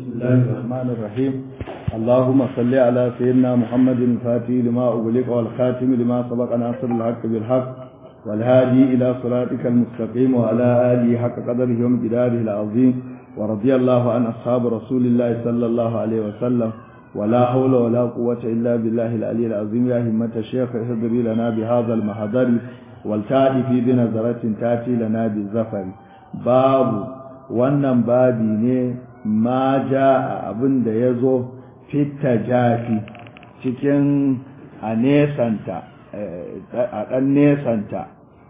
بسم الله الرحمن الرحيم اللهم صل على سيدنا محمد الفاتح لما أغلق والخاتم لما سبق ناصر الحق بالحق والهادي إلى صراطك المستقيم وعلى آله حق قدره ومقداره العظيم ورضي الله عن أصحاب رسول الله صلى الله عليه وسلم ولا حول ولا قوة إلا بالله العلي العظيم يا همة الشيخ اهدري لنا بهذا المحضر والتأتي في بنظرة تأتي لنا بالزفر باب wannan babi ne ma ja abin da ya zo fita jafi cikin a nesanta a ɗan nesanta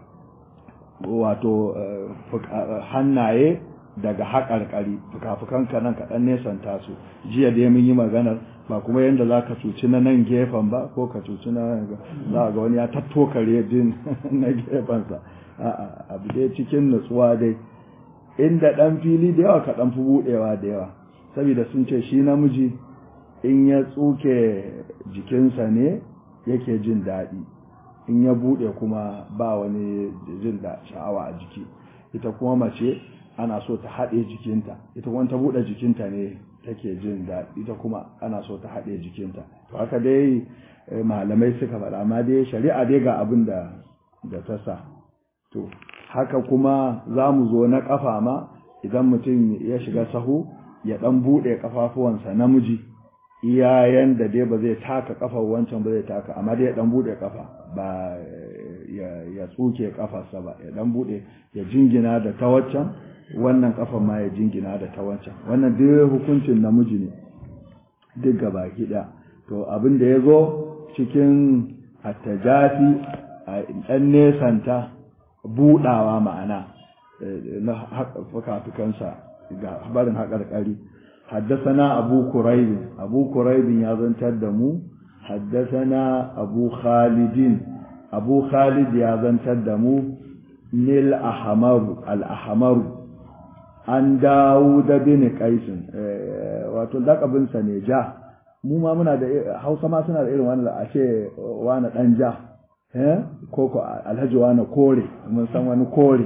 wato hannaye daga haƙarƙari fuka-fukanka nan kaɗan nesanta su jiya da mun yi maganar ba kuma yadda za ka cuci na nan gefen ba ko ka cuci na za ga wani ya tattokare jin na gefensa abu dai cikin nutsuwa dai inda ɗan fili da yawa ka ɗan fi buɗewa da yawa saboda sun ce shi namiji in ya tsuke jikinsa ne yake jin daɗi in ya buɗe kuma ba wani jin da sha'awa a jiki ita kuma mace ana so ta haɗe jikinta ita kuma ta buɗe jikinta ne take jin daɗi ita kuma ana so ta haɗe jikinta to haka dai malamai suka faɗa amma dai shari'a dai ga abin da da ta sa to haka kuma za mu zo na ƙafa ma idan mutum ya shiga sahu ya ɗan buɗe ƙafafuwansa namiji iyayen da dai ba zai taka ƙafar wancan ba zai taka amma dai ya ɗan buɗe ƙafa ba ya tsuke ƙafarsa ba ya ɗan buɗe ya jingina da ta waccan wannan ƙafar ma ya jingina da ta wancan wannan duk hukuncin namiji ne duk gaba ɗaya to abin da ya zo cikin attajafi a ɗan nesanta budawa ma'ana na fuka-fukansa ga barin haƙarƙari haddasana abu kuraibin abu kuraibin ya zantar da mu haddasana abu khalidin abu khalid ya zantar da mu nil ahamaru al-ahamaru an dawo da bin kaisin wato lakabinsa ne ja mu ma muna da hausa ma suna da irin wannan a ce wani ɗan ja ko ko alhaji wani kore mun san wani kore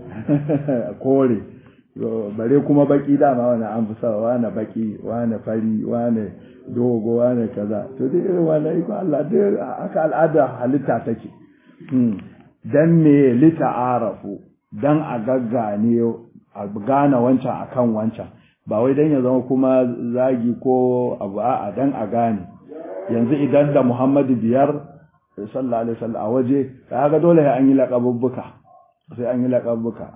kore bare kuma baki dama wani an fi sa wani baki wani fari wani dogo wani kaza to dai irin wani iko Allah dai haka al'ada halitta take dan me lita arafu dan a gaggane a gane wancan akan wancan ba wai dan ya zama kuma zagi ko abu a dan a gane yanzu idan da Muhammadu biyar sallallahu alaihi wasallam a waje kaga dole sai an yi laqabubbuka sai an yi laqabubbuka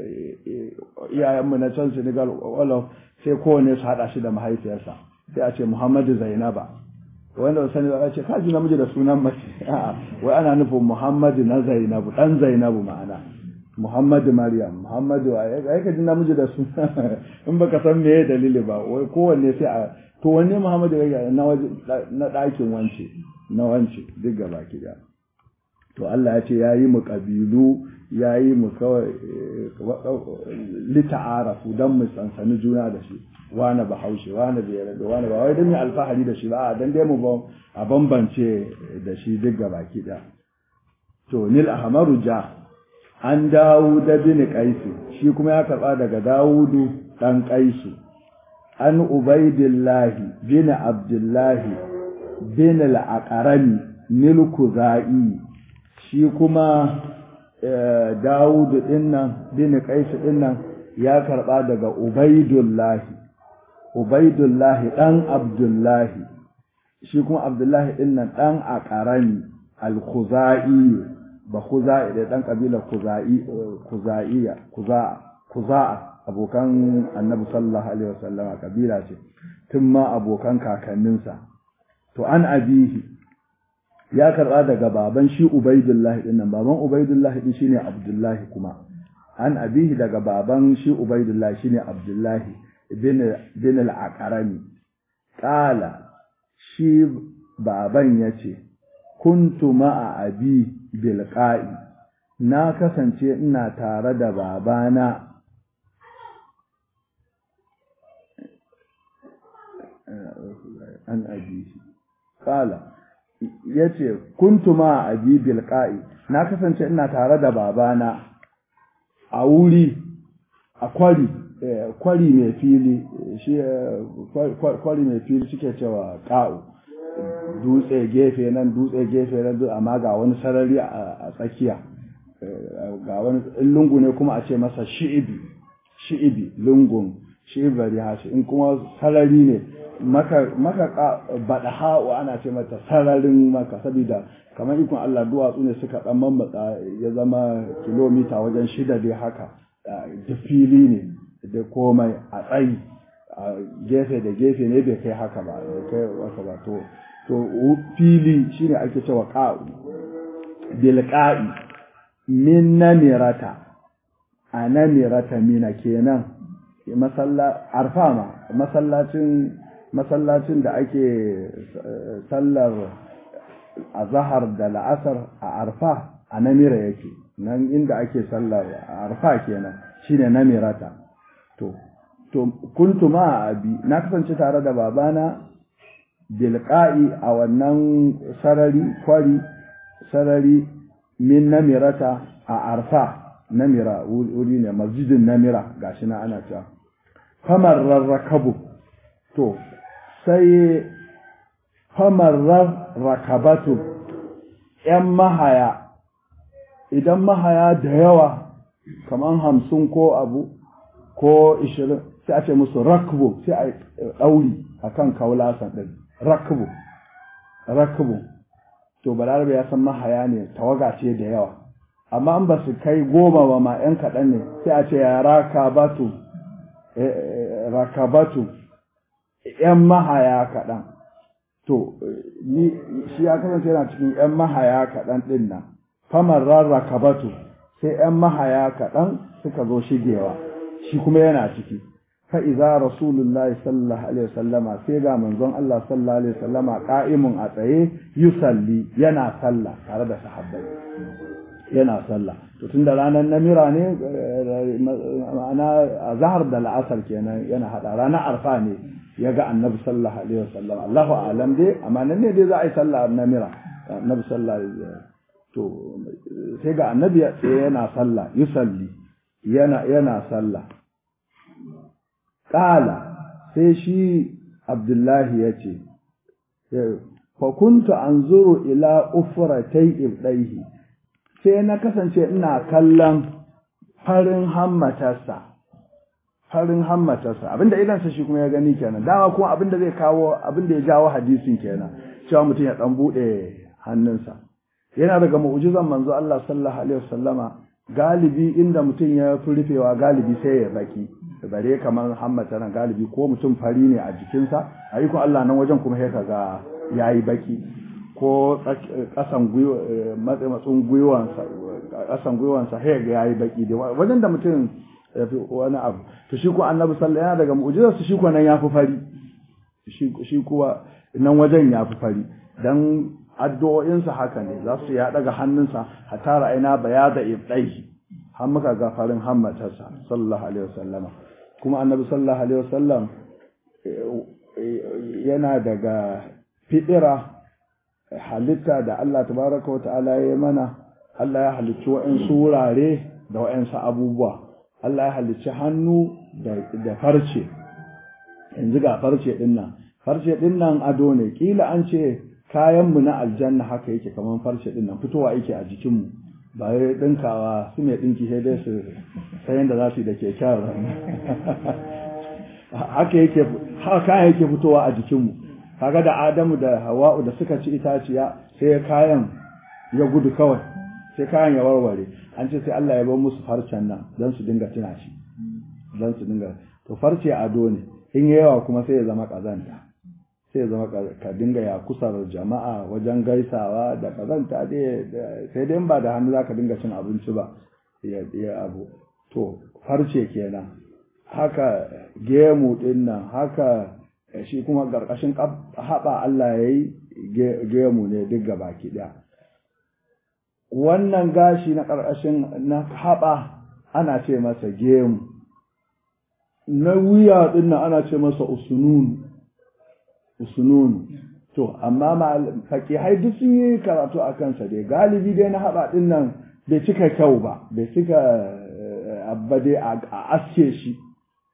iyayenmu na can Senegal wala sai kowane su hada shi da mahaifiyarsa sai a ce Muhammadu Zainaba wanda sani ba ce kaji namiji da sunan mace a'a wai ana nufin Muhammadu na Zainabu dan Zainabu ma'ana Muhammadu Maryam Muhammadu ai ka ji namiji da suna in baka san meye dalili ba wai kowanne sai a to wanne Muhammadu ya na waje na ɗakin wance na wance duk gaba ki da to Allah ya ce ya yi mu ƙabilu ya yi mu kawai lita'arafu don mu sansani juna da shi wane ba haushe wane bai yarda wane ba wai don mu alfahari da shi ba a dan dai mu a bambance da shi duk gaba ki da to nil ahmaru ja an dawo da bin kaisu shi kuma ya karba daga dawudu dan kaisu an ubaidillahi bin abdullahi bin al'aƙarami milku za'i shi kuma dawudu ɗinnan bin kaisu ɗinnan ya karɓa daga ubaidullahi ubaidullahi ɗan abdullahi shi kuma abdullahi ɗinnan ɗan aƙarami al-kuza'i ba kuza'i da ɗan ƙabilar kuza'iya kuza'a abokan annabi sallallahu alaihi wasallam kabila ce tun ma abokan kakanninsa to an abihi ya karba daga baban shi ubaidullah din nan baban ubaidullah din shine abdullah kuma an abihi daga baban shi ubaidullah shine abdullah ibn bin al-aqrami qala shi baban yace kuntu ma'a abi bilqa'i na kasance ina tare da babana an abihi kala yace kuntu ma abi bilqa'i na kasance ina tare da babana a wuri a kwari kwari mai fili shi kwari mai fili suke cewa ka'u dutse gefe nan dutse gefe nan amma ga wani sarari a tsakiya ga wani lungu ne kuma a ce masa shi'ibi shi'ibi lungun shi'ibari hashi in kuma sarari ne maka maka bada ha'u ana ce mata sararin maka saboda kamar ikon Allah duwatsu ne suka dan mammatsa ya zama kilomita wajen shida dai haka da fili ne da komai a tsayi a gefe da gefe ne bai kai haka ba bai kai haka ba to to fili shine ake cewa qa'u bil qa'i min namirata a namirata mina kenan masalla arfa ma masallacin masallacin da ake sallar azhar da la'asar a arfa a namira yake nan inda ake sallar arfa kenan shine namirata to to kuntu ma abi na kasance tare da babana bilqa'i a wannan sarari kwari sarari min namirata a arfa namira wuri ne masjidin namira gashi na ana cewa famar rarrakabu to sai famar rarrakabatu ‘yan mahaya idan mahaya da yawa kamar hamsin ko abu ko ishirin sai a ce musu rakbu sai a ɗauri a kan kaulasan ɗin rakbu rakbu to balarabe ya san mahaya ne tawaga ce da yawa amma an ba su kai goma ba ma ‘yan kaɗan ne sai a ce ya rakabatu rakabatu ‘yan mahaya kaɗan to ni shi ya kasance yana cikin ‘yan mahaya kaɗan ɗin nan famar rakabatu sai ‘yan mahaya kaɗan suka zo shigewa shi kuma yana ciki fa'iza rasulullahi sallallahu alaihi wasallama sai ga manzon Allah sallallahu alaihi wasallama ƙa'imun a tsaye yusalli yana sallah tare da sahabbai yana sallah to tun da ranar namira ne ma'ana a zahar da la'asar kenan yana hada ranar arfa ne ya ga annabi sallallahu alaihi wasallam Allahu a'lam dai amma nan ne dai za a yi sallah namira annabi sallallahu alaihi to sai ga annabi yana sallah yusalli yana yana sallah qala sai shi abdullahi yace fa kuntu anzuru ila ufratay ibdaihi sai na kasance ina kallon farin hammatarsa farin hammatarsa abinda idansa shi kuma ya gani kenan dama kuma abinda zai kawo abinda ya jawo hadisin kenan cewa mutum ya dan bude hannunsa yana daga mu'jizan manzo Allah sallallahu alaihi wasallama galibi inda mutum ya fi rufewa galibi sai ya baki bare kamar hammata nan galibi ko mutum fari ne a jikinsa ayyukan Allah nan wajen kuma sai kaga yayi baki ko kasan matsin gwiwansa kasan gwiwansa sai ga yayi baki da wajen da mutum ya fi wani abu to shi ko annabi sallallahu yana daga mu'jizar shi ko nan yafi fari shi kuwa nan wajen yafi fari dan addu'o'insa haka ne za su ya daga hannunsa hatta ra'ayna bayada ibdaihi har muka ga farin hammatarsa sallallahu alaihi wasallama kuma annabi sallallahu alaihi wasallam yana daga fidira halitta da Allah tabaraka wata'ala ya mana Allah ya halicci wa'ansu wurare da wa'ansu abubuwa Allah ya halicci hannu da farce yanzu ga farce din nan farce din nan ado ne kila an ce kayan mu na aljanna haka yake kaman farce din nan fitowa yake a jikin mu ba ya dinkawa su mai dinki sai dai su sai yanda za su yi da keken haka yake haka yake fitowa a jikin mu kaga da Adamu da Hawa'u da suka ci itaciya sai kayan ya gudu kawai sai kayan ya warware an ce sai Allah ya bar musu farcen nan don su dinga tuna shi don su dinga to farce ado ne in yawa kuma sai ya zama kazanta sai ya zama ka dinga ya kusar jama'a wajen gaisawa da kazanta dai sai dai ba da hannu zaka dinga cin abinci ba ya abu to farce kenan haka gemu din nan haka shi kuma ƙarƙashin haɓa Allah ya yi gemu ne duk gaba ɗaya. Wannan gashi na ƙarƙashin na haɓa ana ce masa gemu, na wuya ɗin ana ce masa usununu, usununu. To, amma fakihai duk sun yi karatu a kansa dai, galibi dai na haɓa ɗin nan bai cika kyau ba, bai cika abba dai a aske shi.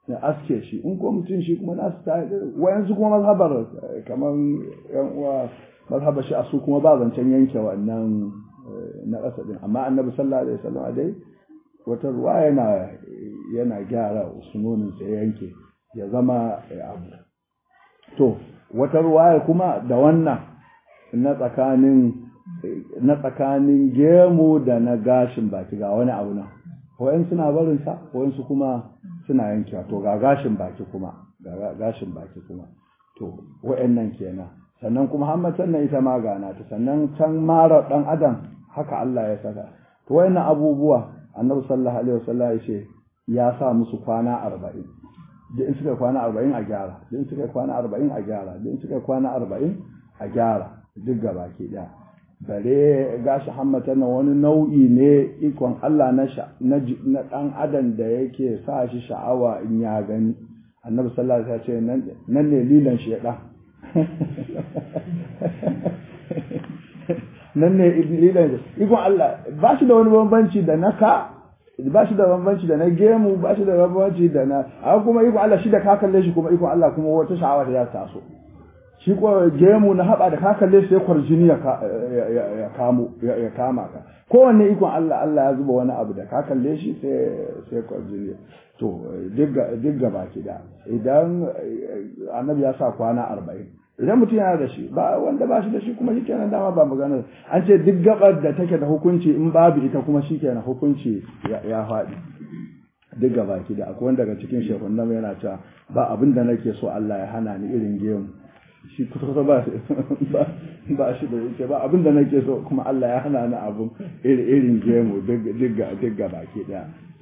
ya aske shi in ko mutum shi kuma nasu ta wayansu kuma mazhabar kamar yan uwa mazhabar shi a su kuma ba zancen yanke wannan na ƙasa din amma annabi sallallahu alaihi wasallam dai wata ruwa yana yana gyara sunonin sai yanke ya zama abu to wata ruwaya kuma da wannan na tsakanin na tsakanin gemu da na gashin baki ga wani abu nan wayan suna barin sa wayan su kuma suna yankewa to ga gashin baki kuma ga gashin baki kuma to wayannan kenan sannan kuma hammatan nan ita ma gana ta sannan can mara dan adam haka Allah ya saka to wayannan abubuwa annabi sallallahu alaihi wasallam ya ce ya sa musu kwana 40 da in suka kwana 40 a gyara da in suka kwana 40 a gyara da in suka kwana 40 a gyara duk gaba ke daya bare gashi hammata na wani nau'i ne ikon Allah na na dan adam da yake sa shi sha'awa in ya gani annabi sallallahu alaihi wasallam ya ce nan ne lilan shedan nan ne lilan ikon Allah ba shi da wani bambanci da na ka ba shi da bambanci da na gemu ba shi da bambanci da na amma kuma ikon Allah shi da ka kalle shi kuma ikon Allah kuma wata sha'awa da za ta taso shi ko gemu na haɓa da ka kalle shi sai kwarjini ya kamo ya kama ka kowanne ikon Allah Allah ya zuba wani abu da ka kalle shi sai sai kwarjini to duk gaba ki da idan annabi ya sa kwana arba'in idan mutum yana da shi ba wanda ba shi da shi kuma shikenan dama ba magana an ce duk gabar da take da hukunci in babu ita kuma shikenan hukunci ya faɗi duk gaba ki da akwai wanda daga cikin shehun nan yana cewa ba abin da nake so Allah ya hana ni irin gemu shi kusa ba ba shi da yake ba abin da nake so kuma Allah ya hana ni abun irin gemu duk gaba ki da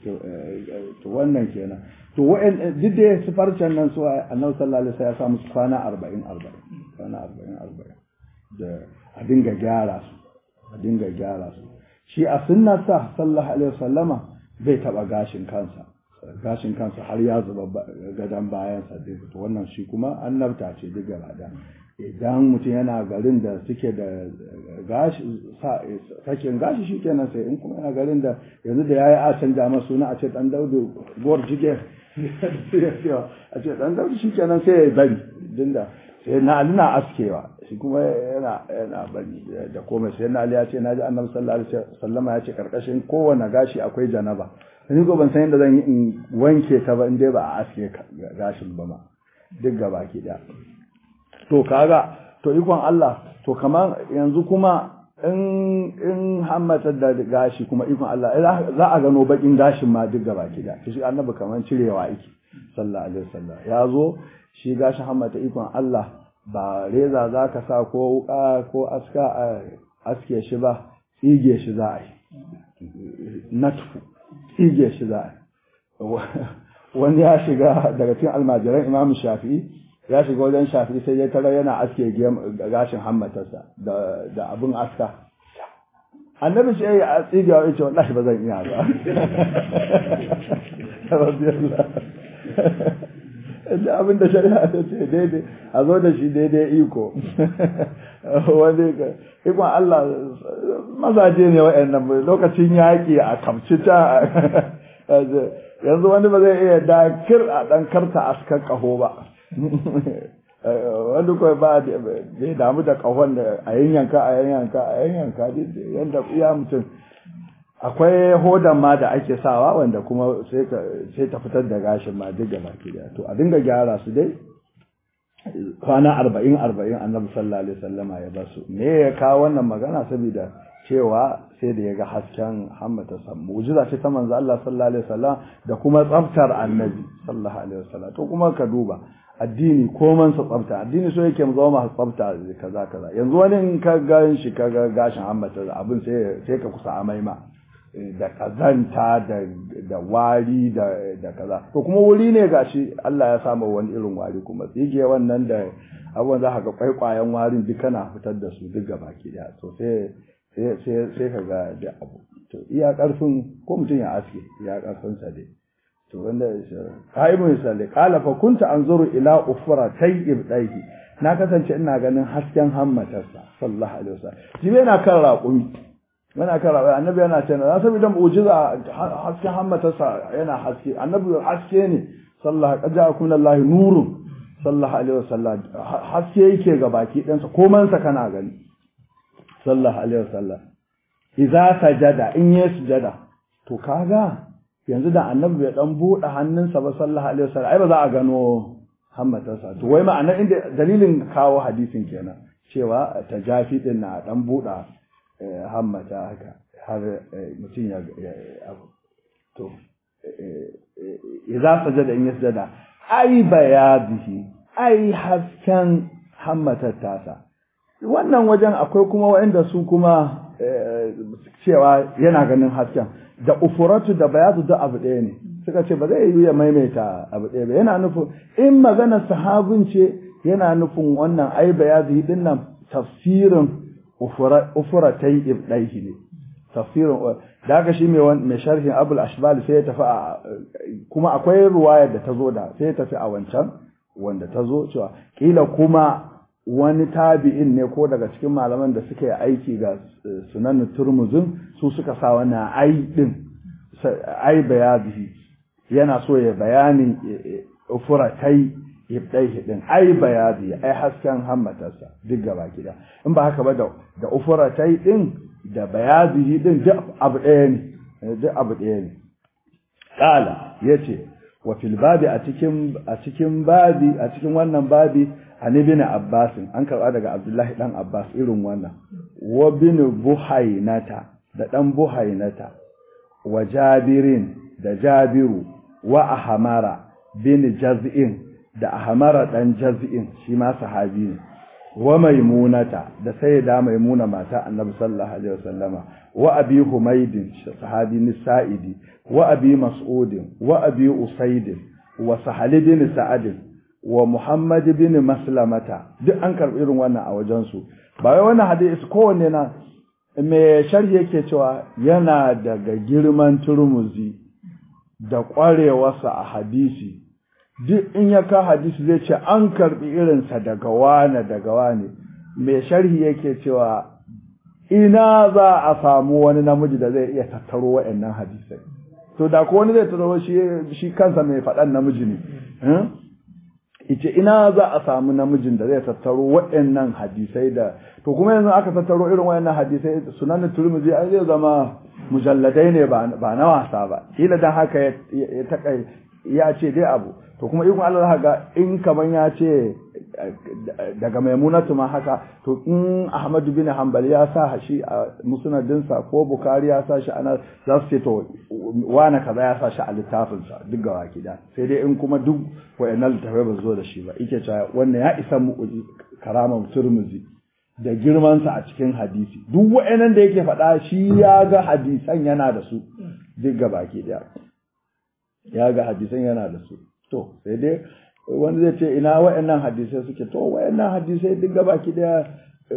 to wannan kenan to wa'in duk da su farcen nan su annabi sallallahu alaihi wasallam ya sa musu kwana 40 40 kwana 40 40 da a dinga gyara su a dinga gyara su shi a sunnar sa sallallahu alaihi wasallama bai taba gashin kansa gashin kansa har ya zuba gadan bayan sa dai to wannan shi kuma annabta ce duk gaba da idan mutum yana garin da suke da gashi sakin gashi shi kenan sai in kuma yana garin da yanzu da yayi a canja masa suna a ce dan daudu gor jige a ce dan daudu shi kenan sai ya bari dinda sai na ali na askewa shi kuma yana yana bari da komai sai na ali ya ce naji annabi sallallahu alaihi wasallama ya ce karkashin kowane gashi akwai janaba ni ko ban san yadda zan yi in wanke ta ba in dai ba a aske gashin ba ma duk gaba ki daya to kaga to ikon Allah to kamar yanzu kuma in in hammata da gashi kuma ikon Allah za a gano bakin gashin ma duk gaba ki da shi annabi kamar cirewa yake sallallahu alaihi wasallam ya zo shi gashin hammata ikon Allah ba reza za ka sa ko wuka ko aska a aske shi ba tsige shi za a yi natfu tsige shi za a yi wani ya shiga daga cikin almajiran imam shafi'i ya shiga wajen shafi sai ya tara yana aske gashin hammatarsa da abin aska annabi shi ya tsiga ya ce wallahi ba zan iya ba da abin da shari'a ta ce daidai a zo da shi daidai iko wani ikon Allah mazaje ne wa'annan lokacin yaƙi a kamci ta yanzu wani ba zai iya dakir a ɗan karta askar ƙaho ba wani kawai ba bai damu da kahon da a yanyanka a yanyanka a yanyanka yadda iya mutum akwai hodan ma da ake sawa wanda kuma sai ta fitar da gashin ma duk gaba ke to a dinga gyara su dai kwana arba'in arba'in annabi sallallahu alaihi wasallama ya basu me ya kawo wannan magana saboda cewa sai da ya ga hasken hammata sa mu'jiza ce ta manzo Allah sallallahu alaihi wasallam da kuma tsaftar annabi sallallahu alaihi wasallam to kuma ka duba addini koman sa tsafta addini so yake mu zama masu tsafta kaza kaza yanzu wani in ka ga shi ka ga gashin hammata abin sai sai ka kusa amai ma da kazanta da da wari da da kaza to kuma wuri ne gashi Allah ya samu wani irin wari kuma tsige wannan da abubuwan za ka ga kwaikwayen warin duk kana fitar da su duk gaba ki daya to sai sai sai ka ga da abu to iya karfin ko mutum ya aske iya karfin sa dai to wanda qaimun salli qala fa kunta anzuru ila ufratay ibdaihi na kasance ina ganin hasken hammatarsa sallallahu alaihi wasallam jibe yana kan raƙumi yana kan raƙumi annabi yana ce na saboda mu'jiza hasken hammatarsa yana haske annabi haske ne sallallahu qad ja'akum Allah nurun sallallahu alaihi wasallam haske yake ga baki ɗansa komansa kana gani sallallahu alaihi wasallam idza sajada in ya sujada to kaga yanzu da annabi bai dan bude hannunsa ba sallallahu alaihi wasallam ai ba za a gano hammatarsa to wai ma'ana inda dalilin kawo hadisin kenan cewa tajafi din na dan buɗa hammata haka har mutum ya abu to idza sajada in yasjada ai bayadihi ai hasken hammatar tasa wannan wajen akwai kuma waɗanda su kuma cewa yana ganin hasken da ufuratu da bayadu da abu ɗaya ne suka ce ba zai yi ya maimaita abu ɗaya ba yana nufin in magana sahabin ce yana nufin wannan ai bayadu din nan tafsirin ufuratai ibdaihi ne tafsirin da haka shi mai sharhin abul ashbal sai ya tafi a kuma akwai ruwayar da ta zo da sai ya tafi a wancan wanda ta zo cewa kila kuma wani tabi'in ne ko daga cikin malaman da suka yi aiki ga sunan turmuzin su suka sa wannan ai din ai bayadihi yana so ya bayanin furatai ibdaihi din ai bayadi ai hasken hammatarsa duk gaba gida in ba haka ba da da ufuratai din da bayadihi din duk abu ɗaya ne duk abu ɗaya ne qala yace wa fil babi a cikin a cikin babi a cikin wannan babi an ibn abbas an karba daga abdullahi dan abbas irin wannan wa bin buhainata da dan buhainata wa jabirin da jabiru wa ahmara bin jaz'in da ahmara dan jaz'in shi ma sahabi ne wa maimunata da sayyida maimuna mata annabi sallallahu alaihi wasallama wa abi humaydin sahabi nisa'idi wa abi mas'udin wa abi usaidin wa sahal bin sa'adin wa muhammad bin maslamata duk an karbi irin wannan a wajen su ba wai wannan hadisi kowanne na me sharhi yake cewa yana daga girman turmuzi da ƙwarewarsa a hadisi duk in ya ka hadisi zai ce an karbi irinsa daga wane daga wane mai sharhi yake cewa ina za a samu wani namiji da zai iya tattaro wa'annan hadisai to da ko wani zai tattaro shi shi kansa mai faɗan namiji ne ice ina za a samu namijin da zai tattaro wa'annan hadisai da to kuma yanzu aka tattaro irin wa'annan hadisai sunan turmizi ai zai zama mujalladai ne ba na wasa ba kila dan haka ya takai ya ce dai abu to kuma ikon Allah ga in kaman ya ce daga maimunatu ma haka to in Ahmadu bin Hanbali ya sa shi a musnadinsa ko Bukhari ya sa shi ana za su ce to wani kaza ya sa shi a littafinsa duk ga waki da sai dai in kuma duk wayannan littafai ba zo da shi ba yake cewa wannan ya isa mu karamar Turmuzi da girmansa a cikin hadisi duk wayannan da yake faɗa shi ya ga hadisan yana da su duk ga baki daya ya ga hadisan yana da su to sai dai wani zai ce ina wa'annan hadisai suke to wa'annan hadisai duk gabaki daya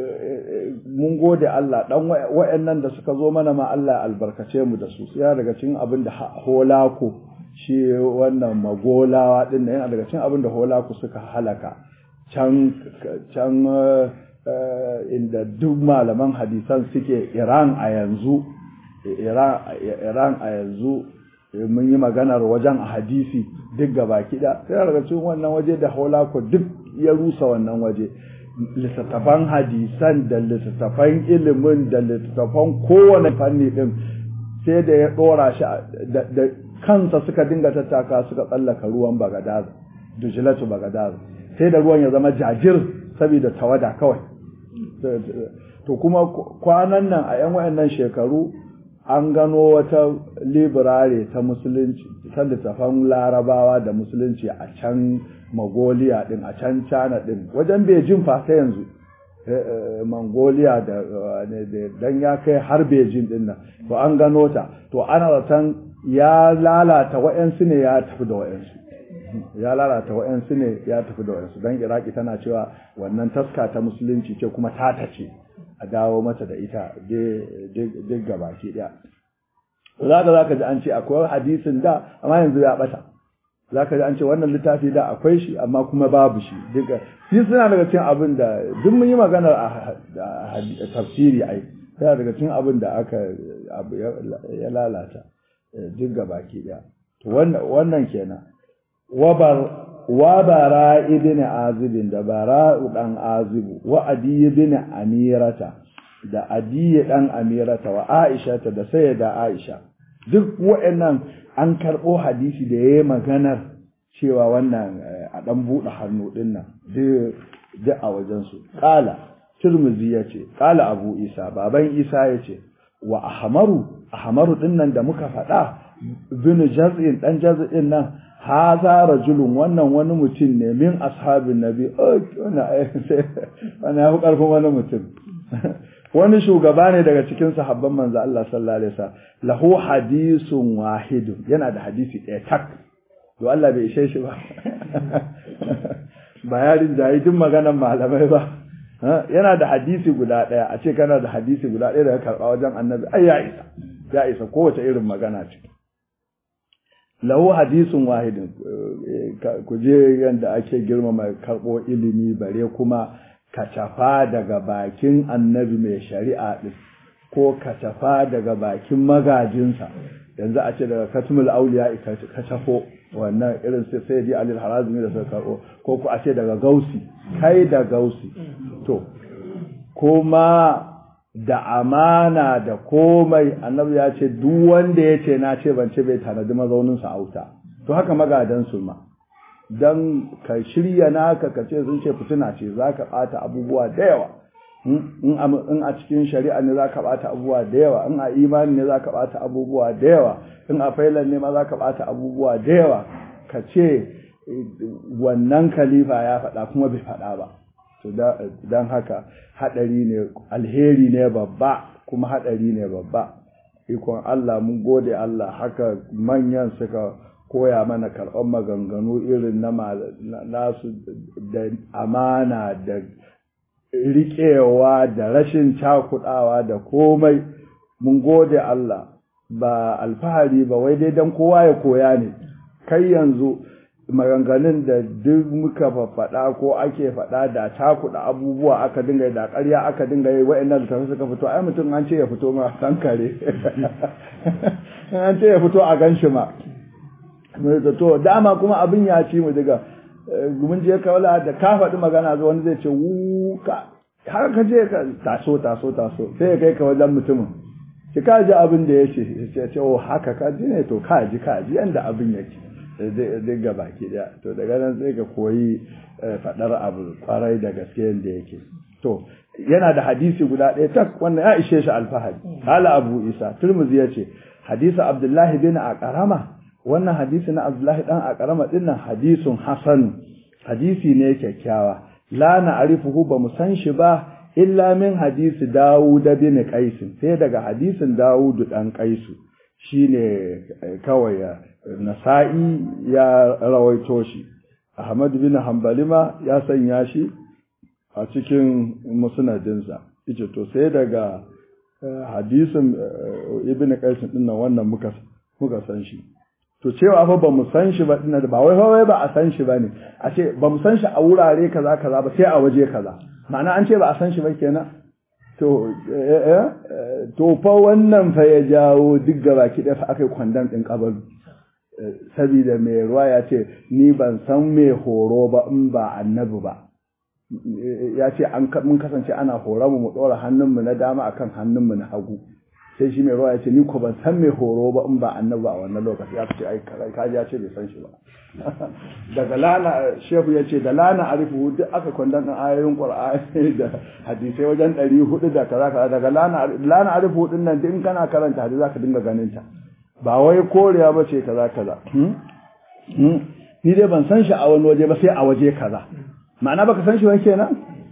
mun gode Allah dan wa'annan da suka zo mana ma Allah albarkace mu da su ya daga cikin abin da holako shi wannan magolawa din yana daga cikin abin da holako suka halaka can can inda duk malaman hadisan suke Iran a yanzu Iran a yanzu mun yi maganar wajen a hadisi duk gaba kiɗa sai daga cikin wannan waje da haulako duk ya rusa wannan waje littattafan hadisan da littattafan ilimin da littattafan kowane fanni ɗin sai da ya ɗora shi da kansa suka dinga tattaka suka tsallaka ruwan bagadaz dujilatu bagadaz sai da ruwan ya zama jajir saboda tawada kawai to kuma kwanan nan a 'yan wayannan shekaru an gano wata librare ta musulunci ta littafan larabawa da musulunci a can mongolia din a can china din wajen beijing fa ta yanzu mongolia da dan ya kai har beijing din nan to an gano ta to ana zaton ya lalata wa'yansu ne ya tafi da wa'yansu ya lalata wa'yansu ne ya tafi da wa'yansu don iraki tana cewa wannan taska ta musulunci ce kuma tata ce a dawo mata da ita duk gabaki daya za ka za ka ji an ce akwai hadisin da amma yanzu ya bata za ka ji an ce wannan littafi da akwai shi amma kuma babu shi duka shi suna daga cikin abin da duk mun yi maganar a tafsiri ai yana daga cikin abin da aka ya lalata duk gabaki daya to wannan kenan wabar wa bara ibn azibin da bara dan azibu wa adi ibn amirata da adi dan amirata wa aisha ta da sayyida aisha duk wa'annan an karbo hadisi da yayi maganar cewa wannan a dan bude hannu din nan duk a wajen su qala tirmizi yace qala abu isa baban isa yace wa ahmaru ahmaru din nan da muka faɗa bin jaz'in dan jaz'in nan haza rajulun wannan wani mutum ne min ashabin nabi wannan ya fi ƙarfin wani mutum wani shugaba ne daga cikin sahabban manzo Allah sallallahu alaihi wasallam lahu hadisun wahidun yana da hadisi ɗaya tak to Allah bai ishe shi ba ba yarin jayi duk maganar malamai ba yana da hadisi guda ɗaya a ce kana da hadisi guda ɗaya da ka karɓa wajen annabi ai ya isa ya isa kowace irin magana ce lahu hadisun wahidin ku je yadda ake girmama karɓo ilimi bare kuma kacafa daga bakin annabi mai shari'a ɗin ko kacafa daga bakin magajinsa yanzu a ce daga katmul auliya kacafo wannan irin sai sai di alil harazmi da suka karɓo ko ku a ce daga gausi kai da gausi to kuma da amana da komai annabi ya ce duk wanda ya ce na ce ban ce bai tanadi mazauninsa a wuta to haka magadan su ma don ka shirya naka ka ce sun ce fitina ce za ka ɓata abubuwa da yawa in a cikin shari'a ne za ka ɓata abubuwa da yawa in a imani ne za ka ɓata abubuwa da yawa in a failan ne ma za ka ɓata abubuwa da yawa ka ce wannan khalifa ya faɗa kuma bai faɗa ba to don haka haɗari ne alheri ne babba kuma haɗari ne babba ikon Allah mun gode Allah haka manyan suka koya mana karɓar maganganu irin na nasu da amana da riƙewa da rashin cakuɗawa da komai mun gode Allah ba alfahari ba wai dai don kowa ya koya ne kai yanzu maganganun da duk muka faɗa ko ake faɗa da cakuɗa abubuwa aka dinga yi da ƙarya aka dinga yi wa'annan littafi suka fito ai mutum an ce ya fito ma san kare an ce ya fito a gan shi ma to dama kuma abin ya ci mu daga mun je kawala da ka faɗi magana zuwa wani zai ce wuka har ka je ka taso taso taso sai ya kai ka wajen mutumin ki ka ji abin da ya ce ya ce oh haka ka ji ne to ka ji ka ji yanda abin yake duk ga baki daya to daga nan sai ka koyi faɗar abu kwarai da gaske yadda yake to yana da hadisi guda ɗaya tak wannan ya ishe shi alfahari hala abu isa turmuzi ya ce hadisi abdullahi bin aqrama wannan hadisi na abdullahi dan aqrama dinnan hadisun hasan hadisi ne kyakkyawa la na'rifuhu ba mu san shi ba illa min hadisi dawud bin qais sai daga hadisin dawud dan qaisu shine kawai nasa'i ya rawaito shi ahmad bin hanbali ma ya sanya shi a cikin musnadinsa yace to sai daga hadisin ibn qais din nan wannan muka muka san shi to cewa fa ba mu san shi ba dinnan ba wai wai ba a san shi bane a ce ba mu san shi a wurare kaza kaza ba sai a waje kaza ma'ana an ce ba a san shi ba kenan to to fa wannan fa ya jawo duk gaba ki da fa aka yi kwandon din kabaru saboda mai ruwa ya ce ni ban san mai horo ba in ba annabi ba ya ce mun kasance ana horon mu mu ɗora hannunmu na dama akan hannunmu na hagu sai shi mai ruwa ya ce ni ko ban san mai horo ba in ba annabi a wannan lokaci ya ce ai kaji ya ce bai san shi ba daga lana shehu ya ce da lana arifu duk aka kwandon ɗan ayoyin qur'ani da hadisai wajen ɗari hudu da kaza kaza daga lana lana arifu din nan duk in kana karanta hadisi zaka dinga ganin ta ba wai korewa ba ce kaza kaza ni dai ban san shi a wani waje ba sai a waje kaza ma'ana baka san shi ba kenan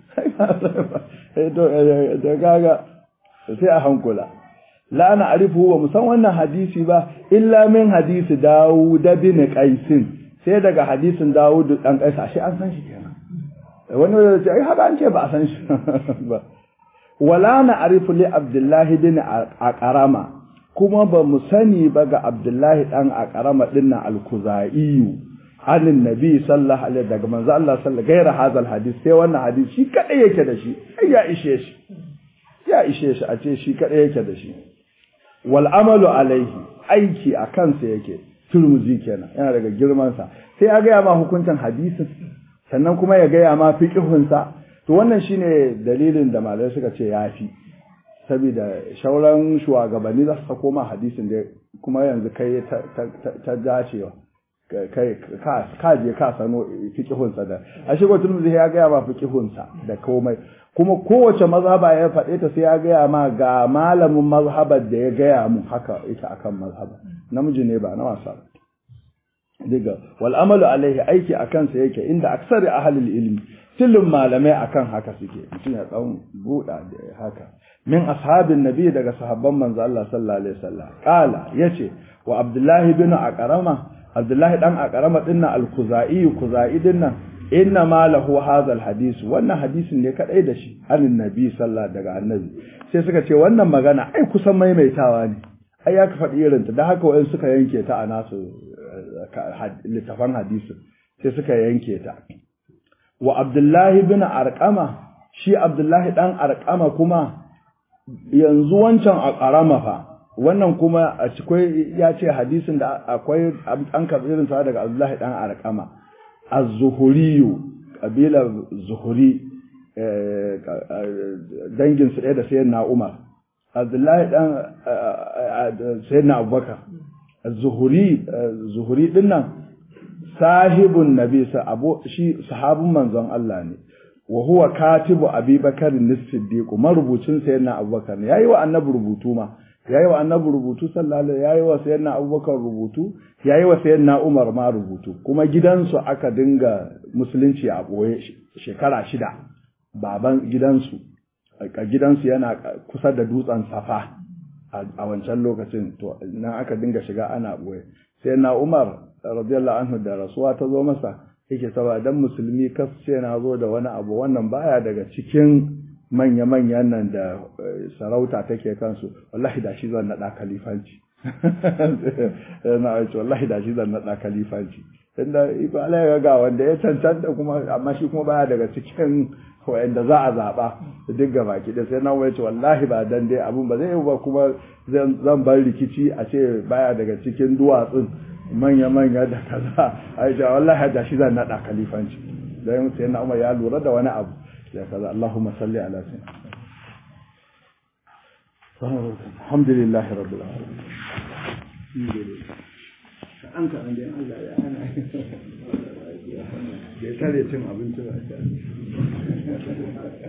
to da kaga sai a hankula la na arifu ba mu san wannan hadisi ba illa min hadisi Dawud bin Qais sai daga hadisin Dawud dan Qais ashe an san shi kenan wani wanda ce ai haka an ce ba a san shi ba wala na arifu li Abdullahi bin Aqrama kuma ba mu sani ba ga Abdullahi dan Aqrama dinnan al-Kuzai anin nabi sallallahu alaihi daga manzo Allah sallallahu gaira hazal hadis sai wannan hadisi shi kadai yake da shi ai ya ishe shi ya ishe shi a ce shi kadai yake da shi wal amalu alaihi aiki a kansa yake turmuzi kenan yana daga girmansa sai ya gaya ma hukuncin hadisin sannan kuma ya gaya ma fiqhunsa to wannan shine dalilin da malamai suka ce yafi saboda shauran shugabanni za su sako ma hadisin da kuma yanzu kai ta dacewa kai ka je ka sano fiqhunsa da a shigo turmuzi ya gaya ma fiqhunsa da komai kuma kowace mazhaba ya faɗe ta sai ya gaya ma ga malamin mazhabar da ya gaya mu haka ita akan mazhaba namiji ne ba na wasa diga wal amalu alaihi aiki akan sa yake inda aksari ahlul ilmi tilin malamai akan haka suke mutum ya dan buɗa da haka min ashabin nabi daga sahabban manzo Allah sallallahu alaihi wasallam qala yace wa abdullahi bin aqrama abdullahi dan aqrama dinnan al-khuzai khuzai dinnan inna ma lahu hadha alhadith wannan hadisin ne kadai da shi anin nabi sallallahu daga annabi sai suka ce wannan magana ai kusan maimaitawa ne ai ya ka faɗi irin ta dan haka wayan suka yanke ta a nasu littafan hadisin sai suka yanke ta wa abdullahi bin arqama shi abdullahi dan arqama kuma yanzu wancan a karama fa wannan kuma a cikin ya ce hadisin da akwai an karɓi irin sa daga abdullahi dan arqama az-zuhuriyu kabilar zuhuri dangin su ɗaya da sayyidina Umar Abdullahi dan sayyidina Abubakar az-zuhuri zuhuri din nan sahibun nabi sa abu shi sahabun manzon Allah ne wa huwa katibu Abubakar as-Siddiq marubucin sayyidina Abubakar ne yayi wa annabi rubutu ma yayi wa annabi rubutu sallallahu alaihi yayi wa sayyidina Abubakar rubutu yayi wa sayyidina Umar ma rubutu kuma gidansu aka dinga musulunci a boye shekara shida baban gidansu a gidansu yana kusa da dutsen Safa a wancan lokacin to nan aka dinga shiga ana boye sayyidina Umar radiyallahu anhu da rasuwa ta zo masa yake saba dan musulmi kas sai na zo da wani abu wannan baya daga cikin manya-manyan nan da sarauta take kansu wallahi da shi zan naɗa kalifanci na ce wallahi da shi zan naɗa kalifanci inda iko Allah ya ga wanda ya cancanta kuma amma shi kuma baya daga cikin wanda za a zaɓa duk ga baki da sai na wai ce wallahi ba dan dai abun ba zai yi ba kuma zan bar rikici a ce baya daga cikin duwatsun manya-manya da kaza a ce wallahi da shi zan naɗa kalifanci dan sai na Umar ya lura da wani abu ya kaza Allahumma salli ala sayyidina alhamdulillahi rabbil alamin an ka an dai Allah ya hana ya tare cin abinci ba